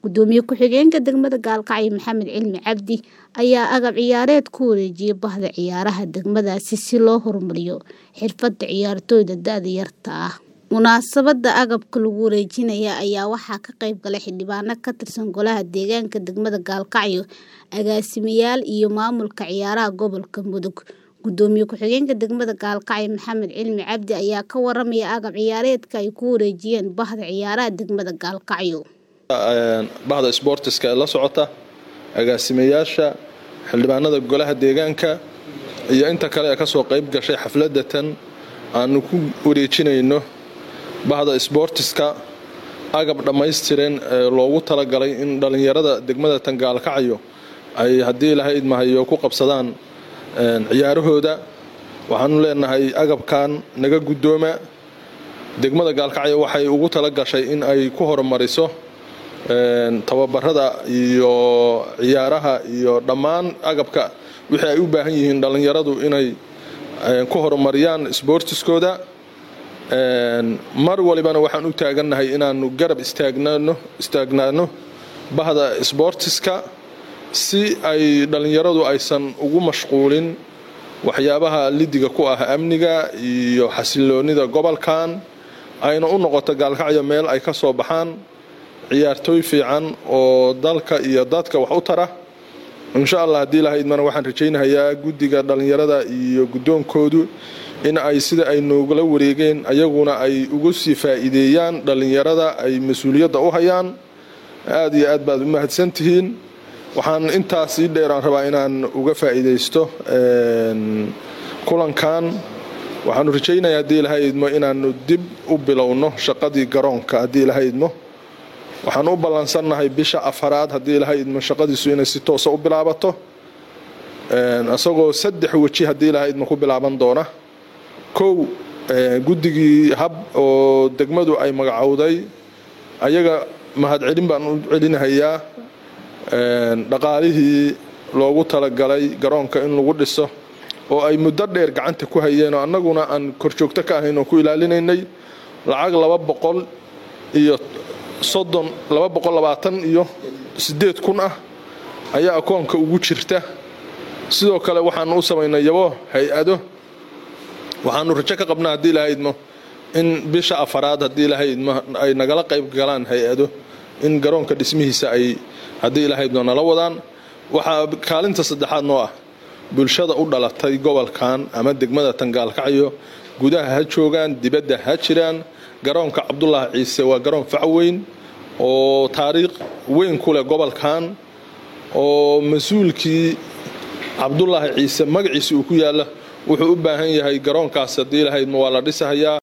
gudoomiye ku-xigeenka degmada gaalkacyo maxamed cilmi cabdi ayaa agab ciyaareed ku wareejiyay bahda ciyaaraha degmadaasi si loo horumariyo xirfada ciyaartooyda da-da yarta ah munaasabada agabka lagu wareejinaya ayaa waxaa ka qayb galay xildhibaano ka tirsan golaha deegaanka degmada gaalkacyo agaasimayaal iyo maamulka ciyaaraha gobolka mudug gudoomiye ku-xigeenka degmada gaalkacyo maxamed cilmi cabdi ayaa ka waramaya agab ciyaareedka ay ku wareejiyeen bahda ciyaaraha degmada gaalkacyo bahda sboortiska ee la socota agaasimayaasha xildhibaanada golaha deegaanka iyo inta kale ee kasoo qayb gashay xafladatan aanu ku wareejinayno bahda sboortiska agab dhammaystiran ee loogu talagalay in dhallinyarada degmada tan gaalkacyo ay haddii ilahay idmahayo ku qabsadaan ciyaarahooda waxaanu leenahay agabkan naga guddooma degmada gaalkacyo waxay ugu tala gashay in ay ku horumariso tababarada iyo ciyaaraha iyo dhammaan agabka wixii ay u baahan yihiin dhallinyaradu inay ku horumariyaan sboortiskooda mar walibana waxaan u taagannahay inaanu garab istaagnaano bahda sboortiska si ay dhallinyaradu aysan ugu mashquulin waxyaabaha lidiga ku ah amniga iyo xasiloonida gobolkan ayna u noqoto gaalkacyo meel ay ka soo baxaan ciyaartooy fiican oo dalka iyo dadka wax u tara insha allah haddii lahaydmana waxaan rajaynahayaa guddiga dhallinyarada iyo guddoonkoodu in ay sida ay noogala wareegeen ayaguna ay ugu sii faa'iideeyaan dhallinyarada ay mas-uuliyadda u hayaan aad iyo aad baad u mahadsantihiin waxaan intaas sii dheeraan rabaa inaan uga faa'iidaysto kulankan waxaanu rajaynayaa haddii lahaydmo inaanu dib u bilowno shaqadii garoonka haddii lahaydmo waxaan u ballansannahay bisha afaraad haddii lahaydmo shaqadiisu inay si toosa u bilaabato isagoo saddex weji haddii lahaydmo ku bilaaban doona kow guddigii hab oo degmadu ay magacowday ayaga mahadcelin baan u celinahayaa dhaqaalihii loogu talagalay garoonka in lagu dhiso oo ay muddo dheer gacanta ku hayeen oo annaguna aan korjoogto ka ahayn oo ku ilaalinaynay lacag laba boqol iyo soddon laba boqol labaatan iyo siddeed kun ah ayaa akoonka ugu jirta sidoo kale waxaanu u samaynay yabo hay-ado waxaanu rajo ka qabnaa haddii lahaydmo in bisha afaraad haddii lahaydmo ay nagala qayb galaan hay-ado in garoonka dhismihiisa ay haddii ilahaydmo nala wadaan waxaa kaalinta saddexaad noo ah bulshada u dhalatay gobolkan ama degmada tangaalkacyo gudaha ha joogaan dibadda ha jiraan garoonka cabdulaahi ciise waa garoon facweyn oo taariikh weyn ku leh gobolkan oo mas-uulkii cabdulaahi ciise magaciisa uu ku yaalla wuxuu u baahan yahay garoonkaas haddii lahaydmo waa la dhisahayaa